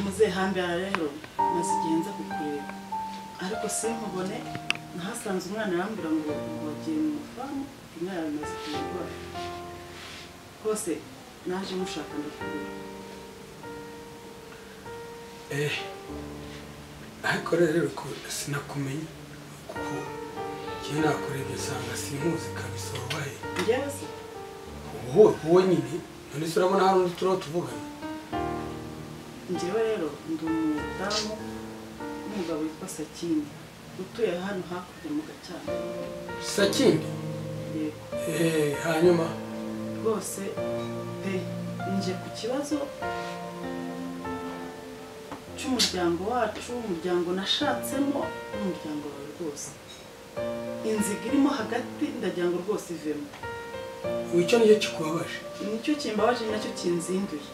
muzehambira rero maze igihe nza kukureba ariko sinkubone nahasanze umwana arambwira ngo ngo wagiye mu mafamu inka yawe imaze kumurwara hose naje mushaka ndakubwira eh ariko rero ko sinakumenya kuko njye nakurebye usanga sinkuzi kabisa wabaye njyewe se wowe wowe nyine none se urabona hari undi turiho tuvugana njyewe rero ndi umudamu w'umugabo witwa sakindi utuye hano hakurya mu gacyamo sakindi yego eh hanyuma rwose pe nje ku kibazo cy'umuryango wacu umuryango nashatsemo n'umuryango wawe rwose inziga irimo hagati ndagira ngo rwose ivemo icyo nicyo kikubabaje nicyo kimbabaje nacyo kinzinduye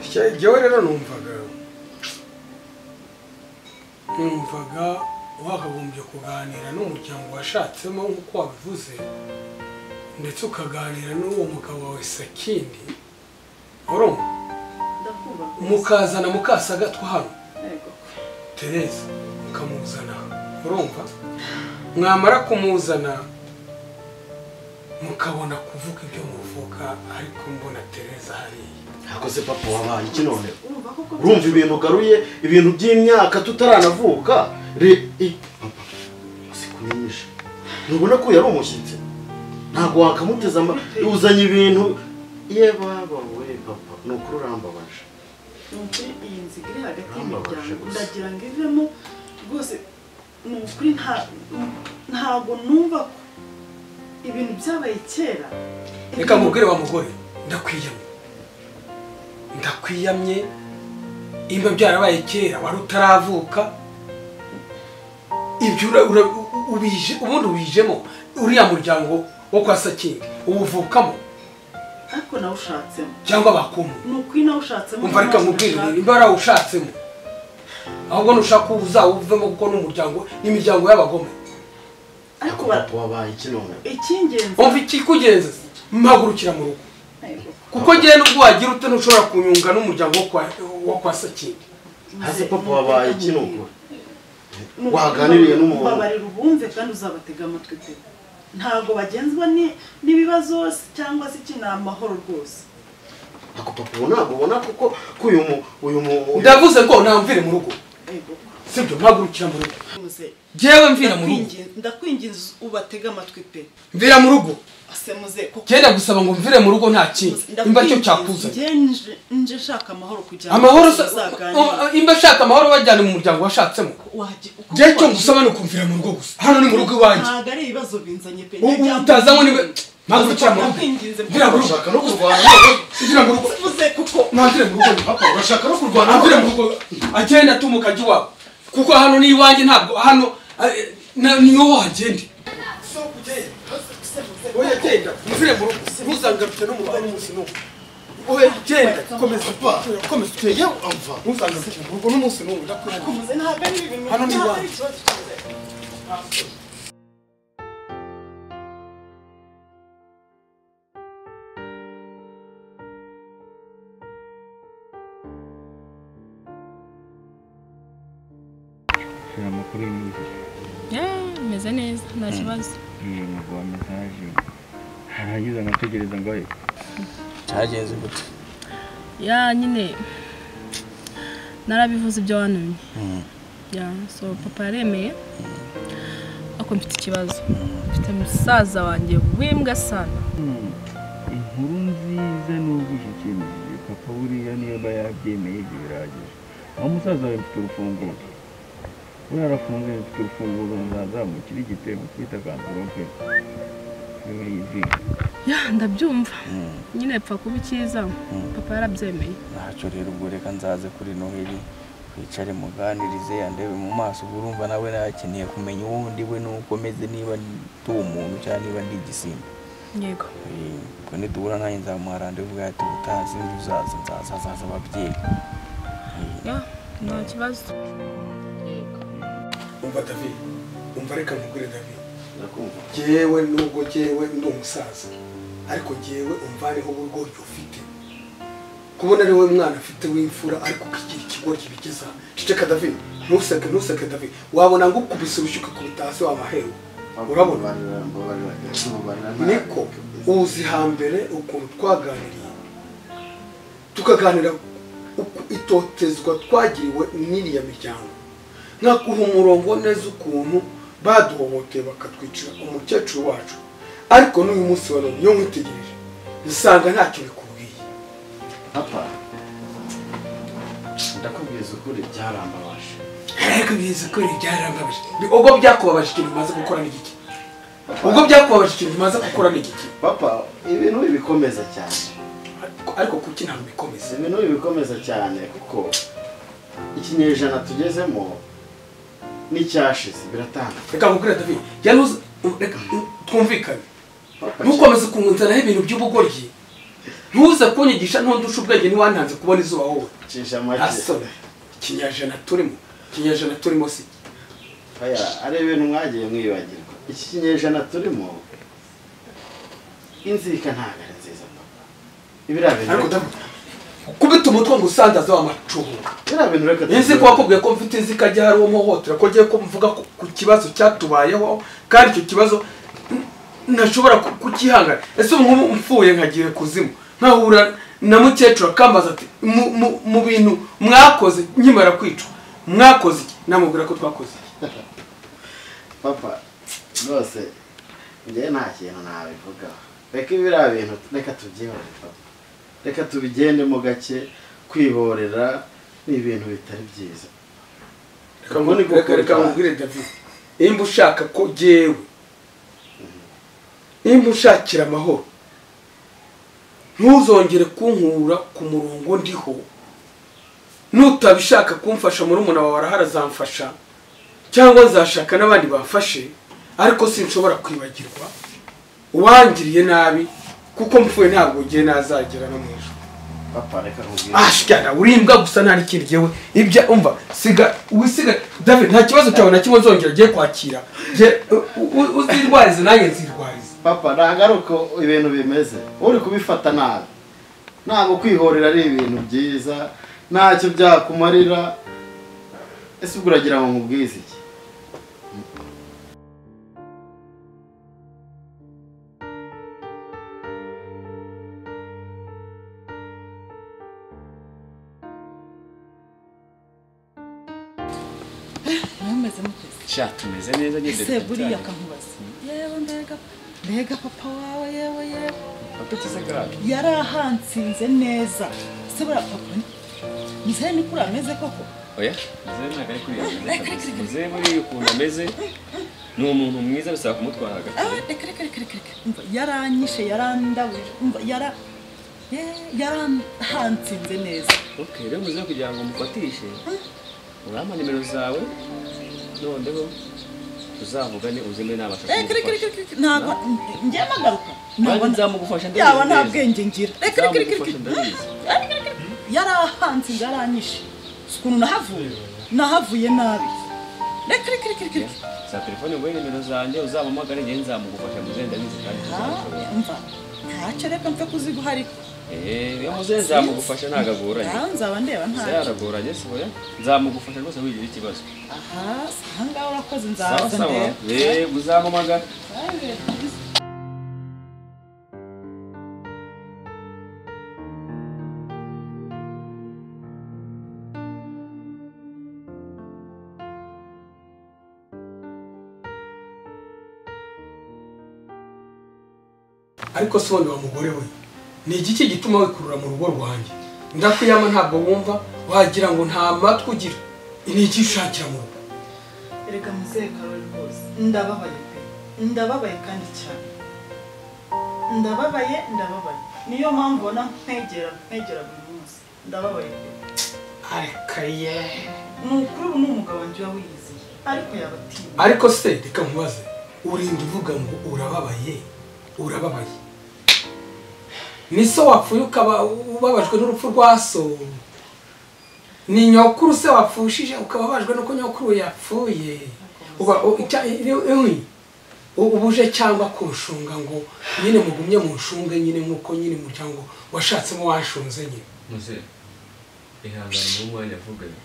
Icyo- jyewe rero numvaga numvaga wakagombye kuganira n'umuryango washatsemo nk'uko wabivuze ndetse ukaganira n'uwo mugabo wawe sakindi urumva ndakumva rwose mukazana mukasagatwa hano yego tereza ukamuzana urumva mwamara kumuzana mukabona kuvuga ibyo muvuga ariko mbona tereza hariya ntakoze papa wabaye iki none urumva koko urumva ibintu ugaruye ibintu by'imyaka tutaranavuka re i- papa sikumenyeshe ntubona ko yari umushyitsi ntabwo wakamuteza ama uzanye ibintu ye baba we papa ni ukuri urambabaje ni ukuri iyi nziga iri hagati Urambabaje y'imiryango gusa. ndagira ngo ivemo rwose ni ukuri nta- ntabwo numva ko ibintu byabaye kera reka mubwire wa mugore ndakwiyamye ndakwiyamye imba byarabaye kera wari utaravuka ibyo ura- ura- u- ubije ubundi ubijemo uriya muryango wo kwa sakingi uwuvukamo ariko nawe ushatsemo cyangwa bakumu ni ukuri nawe ushatsemo umva reka ntabwo mubwire nashaka. imba yarawushatsemo ahubwo nushaka uwo uzawuvemo kuko n'umuryango n'imiryango y'abagome ariko papa wabaye iki none icy'ingenzi umva ikikugenza mpagurukira mu rugo Ego. kuko ngewe n'ubwo wagira ute ntushobora kunyunga n'umuryango wo kwa- wo kwa sakingi Hasi Nze- papa wabaye iki nze- nukuri Ni ukuri waganiriye babarira- n'umuntu. babarira ubumve kandi uzabatega amatwi pe ntabwo bagenzwa ni- n'ibibazo cyangwa se iki ni amahoro rwose ako papa ubu ntabwo ubona kuko ko uyu mu uyu mu uyu- ndavuze ngo namvire mu rugo Ego. sibyo mpagurukira mu rugo Muze, jewe mvira mu rugo ndakwingi- ndakwinginze ubatege amatwi pe mvira mu rugo ase muze kuko genda gusaba ngo mvire mu rugo nta kindi imba cyo cyakuzanye njye nje- nje nshaka amahoro kugira ngo amahoro se- tuzaganire. imba shaka amahoro wajyana mu muryango washatsemo Wajya- uko jewe cyo wajya- ngusaba ni ukumvira mu rugo gusa hano ni mu rugo iwanjye ntabwo ari ibibazo binzanye pe ubu Njya- utazanywe niba mpagurukira mu rugo Ndakwinginze, mvira mu rugo urashaka no kurwana mvira mu rugo muze kuko namvire mu rugo papa urashaka no kurwana namvire mu rugo agenda atumuka ajya iwabo kuko hano ni iwanjye ntabwo hano eh, na- ni wowe hagende so kugenda oya genda mvire mu rugo ntuzangarutse n'umugore n'umunsi n'umwe oya genda komeza komeza uteye yewe amva ntuzangarutse mu rugo n'umunsi n'umwe ndakurira muze ntabwo ari ibintu Hano ni ntabwo iwanyu. ari ikibazo cy'inzego. Shira amakuru y'imyuka Yeah, meze neza nta kibazo ntabwo wametaje haragize agategereza ngo ahe cyagenze gute ya nyine narabivuze ibyo wantumye ya so papa yaremeye ariko mfite ikibazo mfite musaza wanjye w'imbwa sana inkuru nziza n'ubwo ishyikirijwe papa buriya niba yabyemeye ibyo biragije uwo musaza wawe mfite urufunguzo we arafunguye mfite urufunguzo muzazamukire igitego twita kansoro pe niwe yiziga ya ndabyumva nyine ipfa kuba icyiza papa yarabyemeye ntacyo rero ubwo reka nzaze kuri noheli twicare muganirize andebe mu maso ubwo urumva nawe nakeneye kumenya uwo ndi we n'uko meze niba ndi umuntu cyangwa niba ndi igisimba yego Eh, ubwo nitubura nanjye nzamuha randevu bwa ati ubutazi uzaza nzaza azaza ababyeyi ya nta kibazo umva david umva reka nkugure david ndakumva jyewe nubwo jyewe ndi umusaza ariko jyewe umvaneho uburyo ufite kubona ari wowe mwana afite w'imfura ariko ukigira ikigoryi bigeza ceceka david ntuseke ntuseke david wabona ngo ukubise urushyi ukakubita hasi wamahewe urabona niko uzi hambere ukuntu twaganiriye tukaganira uku itotezwa twagiriwe n'iriya miryango nkaguha umurongo neza ukuntu baduhohoteye bakatwicira umukecuru wacu ariko n'uyu munsi wa none iyo nkwitegereje usanga ntacyo bikubwiye papa ndakubwiza ukuri byarambabaje ariko bizi ko ibi byarababaje Bi- ubwo byakubabaje ikintu umaze gukora ni giki ubwo byakubabaje ikintu umaze gukora ni giki papa ibintu bibikomeza cyane Ariko- ariko kuki ntabwo bikomeza ibintu bibikomeza cyane kuko ikinyejana tugezemo n'icyashize biratanga reka nkubwire david yari uzi reka twumvikane ntukomeze kunzanaho ibintu by'ubugoryi ntuze kunyigisha ntundusha ubwenge ntiwantanze kubona izuba wowe cisha make asore ikinyajana turimo ikinyajana turimo si iki. aya ari ibintu mwagiye mwibagirwa iki kinyejana turimo inzika ntabwo ari nziza papa ibiriya bintu ariko david kubita umutwe ngo usandaze w'amacumu biriya bintu reka Nzi ko wakubwiye ko mfite inzika ajya hari uwo muhohotera ko ngiye kumvuga ku- ku kibazo cyatubayeho kandi icyo kibazo n- ntashobora ku- kukihangana ese ubu nk'ubu mfuye nkagiye kuzimu nkahura na mukecuru akambaza ati "Mu- mu- mu bintu mwakoze nkimara kwicwa mwakoze iki namubwira ko twakoze iki papa rwose njyewe nta kintu nabivugaho reka biriya bintu reka tubyihore papa reka tubigendemo gake kwihorera ni ibintu bitari byiza Reka ngu- reka reka nkubwire david nimba ushaka ko jyewe nimba ushakira amahoro ntuzongere kunkura ku murongo ndiho nutabishaka kumfasha muri umuntu wawe araharazamfasha cyangwa nzashaka n'abandi bafashe ariko sinshobora kwibagirwa uwangiriye nabi kuko mpfuye ntabwo ugiye nazagera no mu ijoro papa reka nkubwire ashikana urimbwa gusa nta n'ikindi gihe ibya umva siga wisiga david nta kibazo cyawe na kimwe nzongera ngiye kwakira Ngiye- u- u- uzirwarize nanjye nzirwarize papa ntabwo ari uko ibintu bimeze uri kubifata nabi ntabwo kwihorera ari ibintu byiza ntacyo byakumarira ese ubwo uragira ngo nkubwize iki mwameze muteze sha tumeze neza nyine se buriya akankubaza yewe mbega mbega papa wawe yewe yewe yari ahansinze neza se buriya papa ni muzehe ni kuri ameze koko oya muzehe ntabwo ari kuriya muzehe buriya ukuntu ameze ni umuntu mwiza bisaba kumutwara hagati Ah, reka reka reka reka reka umva yaranyishe yarandabuje umva yara ye- yarahansinze neza okay rero muzehe kugira ngo umufatishe urampa nimero zawe noneho tuzavugane uzime nabasha reka reka reka kumufasha reka ntabwo ngiye amagaruka nanjye ntabwo nzamugufasha yaba nta ndabizi bwenge ngira reka reka reka nzamugufasha reka ndabizi yarahansinze yaranyishe si ukuntu nahavuye nahavuye nabi reka reka reka reka reka za telefone nguhe nimero zanjye uzampamagare njyewe nzamugufasha muzehe ndabizi kandi tuzabishobora Ah, umva ntacyo reka mfe kuziguha ariko eee iyo muzehe nzamugufasha ntabwo agoranye Ah, nzaba ndeba muzehe ntacyo aragoranye si oya nzamugufasha rwose wigira ikibazo aha si ahangaha urakoze sawa nzaza sawa ndeba eee uzampamagare ariko se ubundi wa mugore we ni igiki gituma wikurura mu rugo rwanjye ndakwiyama ntabwo wumva wagira ngo nta matwi ugira ni iki ushakira mu rugo erega muzehe karori rwose ndababaye pe ndababaye kandi cyane ndababaye ndababaye niyo mpamvu ubona nkwegera nkwegera buri munsi ndababaye pe areka ye ni ukuri ubu ni umugabo wanjye uba wiyiziye ariko yaba atinya ariko se reka nkubaze urinda uvuga ngo urababaye urababaye ni so wapfuye ukaba ubabajwe n'urupfu rwa so ni nyokuru se wapfushije ukaba ubabajwe n'uko nyokuru yapfuye uba u- icya- i- i- i- u- ubuje cyangwa kunshunga ngo nyine mugumye munshunge nyine nk'uko nyine umuryango washatsemo washunze nyine muze ihangane mu mwanya avuganye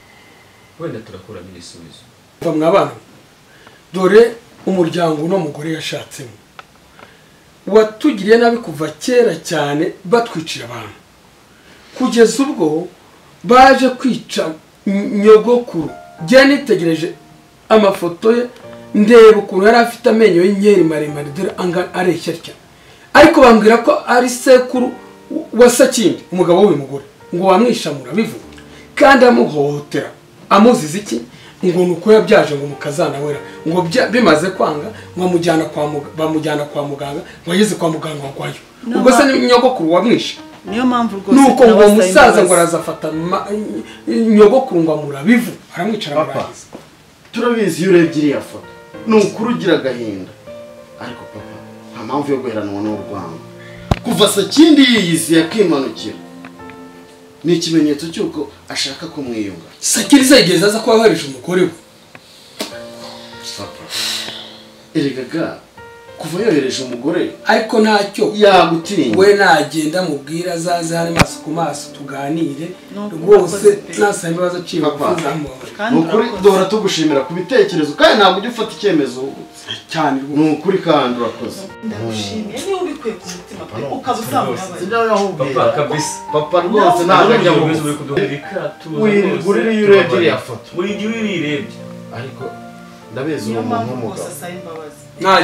wenda turakuramo igisubizo mva mwabana dore umuryango uno mugore yashatsemo watugiriye nabi kuva kera cyane batwiciye abantu kugeza ubwo baje kwica ny- nyogokuru njyewe nitegereje amafoto ye ndeba ukuntu yari afite amenyo y'inkeri maremare dore anga areshya cyane ariko bambwira ko ari sekuru wa sakindi umugabo w'uyu mugore ngo wamwishamura bivuga kandi amuhohotera amuziza iki ngo ni uko yabyaje ngo mukazanawera ngo bya- bimaze kwanga ngo amujyana kwa muga- bamujyana kwa muganga ngo ageze kwa muganga warwaye No, ubwo se ma- ni nyogokuru wamwishe niyo mpamvu rwose nuko ngo nabasaba umusaza imbabazi. ngo arazafata ma- ny- nyogokuru ngo amurabivu aramwicara Papa. amurangiza turabizi iyo urebye iriya foto ni ukuri ugira agahinda ariko papa nta mpamvu yo guheranwa n'urwango kuva sakindi yiyizi yakimanukira ni ikimenyetso cy'uko ashaka kumwiyunga sakiri zegeze aza kuba yohereje umugore we papa erega kuva yohereje umugore ariko ntacyo yagutinya we nagenda mubwira azaze hano maso ku maso tuganire No, rwose murakoze pe. nasaba imbabazi aciye Papa. bugufi zamubabarira kandi ni ukuri urakoze. duhora tugushimira ku bitekerezo kandi ntabwo ujya ufata icyemezo wungutse. cyane ni ukuri kandi urakoze ndagushimiye niba ubikuye ku mutima pe ukaba uzamubabaye papa kabisa papa rwose ntabwo ajya mu uri kuduhira ikatuza wirirwa urira iyo urebye iriya foto buri gihe urirebye ariko ndabizi niyo uwo muntu mpamvu rwose w'umugabo asaba imbabazi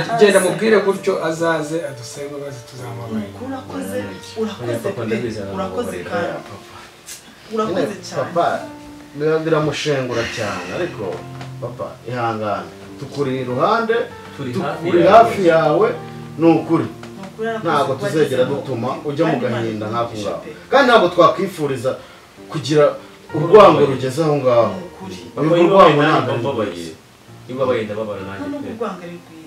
nagenda mubwire gutyo azaze adusabe imbabazi tuzamubabarira urakoze Oya, urakoze papa, ndabizi pe urakoze aramubabarira. kandi Nyine urakoze cyane papa biba biramushengura cyane ariko papa ihangane tukuri iruhande Turi tukuri hafi hafi yawe ni ukuri Ni ukuri arakoze ntabwo kuba tuzegera ageze aho. dutuma ujya mu Kandi Imana gahinda nk'ako imugishe ngaho pe. kandi ntabwo twakwifuriza kugira urwango rugeze aho ngaho Ni ukuri urwo rwango ntabwo mbabaye niba wenda babara nanjye nubwo pe urwango ari rwiza